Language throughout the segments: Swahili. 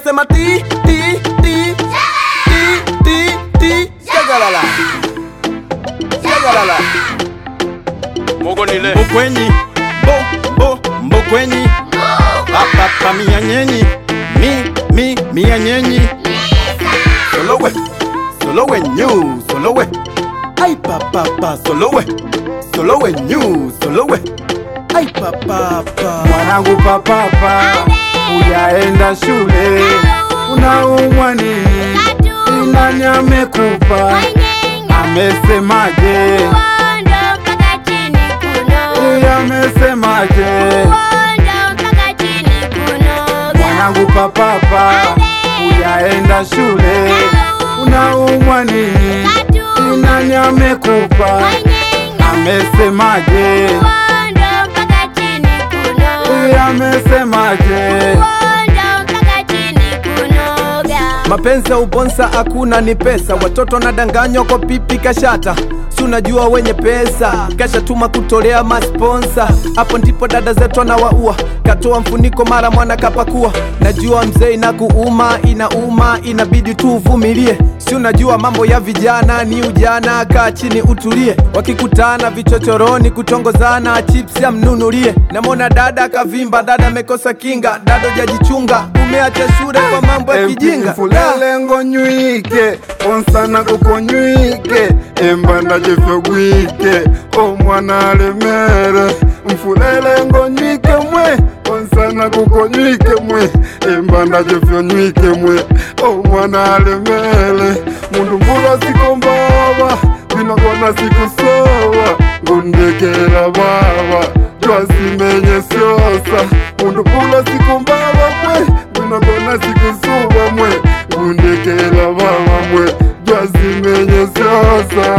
nasema ti ti ti ti ti ti shagalala shagalala Mogonile. mbokwenyi bo bo mbokwenyi papapa mianyenyi mi mi mianyenyi solowe solowe nyu solowe ai papapa solowe solowe nyu solowe ai papapa mwanangu papapa ujaenda shule unaumwa nini nani amekupa amesemaje Huyu amesemaje mwanangu papapa ujaenda shule unaumwa nini nani amekupa amesemaje Huyu amesemaje mapenzi ya ubonsa hakuna ni pesa watoto nadanganywa kwa pipi kashata si unajua wenye pesa kashatuma kutolea masponsa hapo ndipo dada zetu anawaua katoa mfuniko mara mwana kapakua najua mzee inakuuma inauma inabidi tu uvumilie si unajua mambo ya vijana ni ujana kaa chini utulie wakikutana vichochoroni kutongozana chips ya mnunulie namona dada akavimba dada amekosa kinga dada jajichunga umeacha shule kwa mambo ya kijinga mfulele ngonywike onsana kukonywike embanda jefyogwike omwana alemere mfulele ngonywike mwe onsana kukonywike mwe embanda jefyonywike mwe omwana alemere mundu mbula sikombaba vinogona sikusowa ngundekela baba twasimenye syosa mundu mbula sikombaba mwe vinogona sikusuba mwe ngundekela baba mwe twasimenye syosa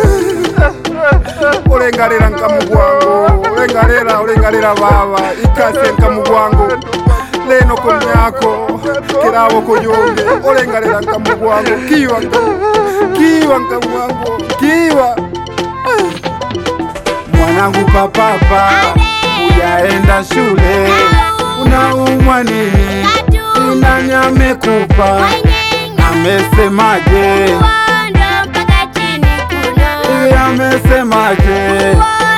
ulengalila nkamugwango ulengalila ulengalila baba ikase nkamugwango leno komyako kilavo kuyunge ulengalila nkamugwango kiwa kiwa nkamugwango kiwa mwanangu papapa ujaenda shule unaumwa nini nani amekupa amesemaje Huyu amesemaje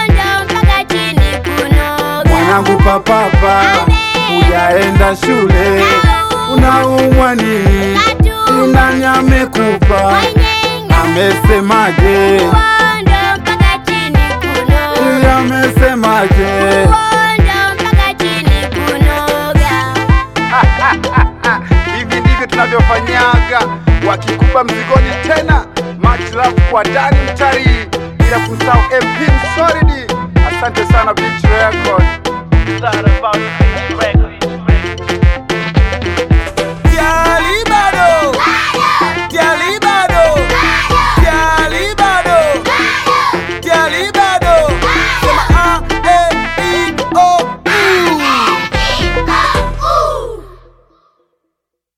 mwanangu papapa ujaenda shule unaumwa nini nani amekupa amesemaje Huyu amesemaje hivi ndivyo tunavyofanyaga wakikupa mzigoni tena much love kwa dani mtarii bila kusahau mp solid asante sana Beach Records.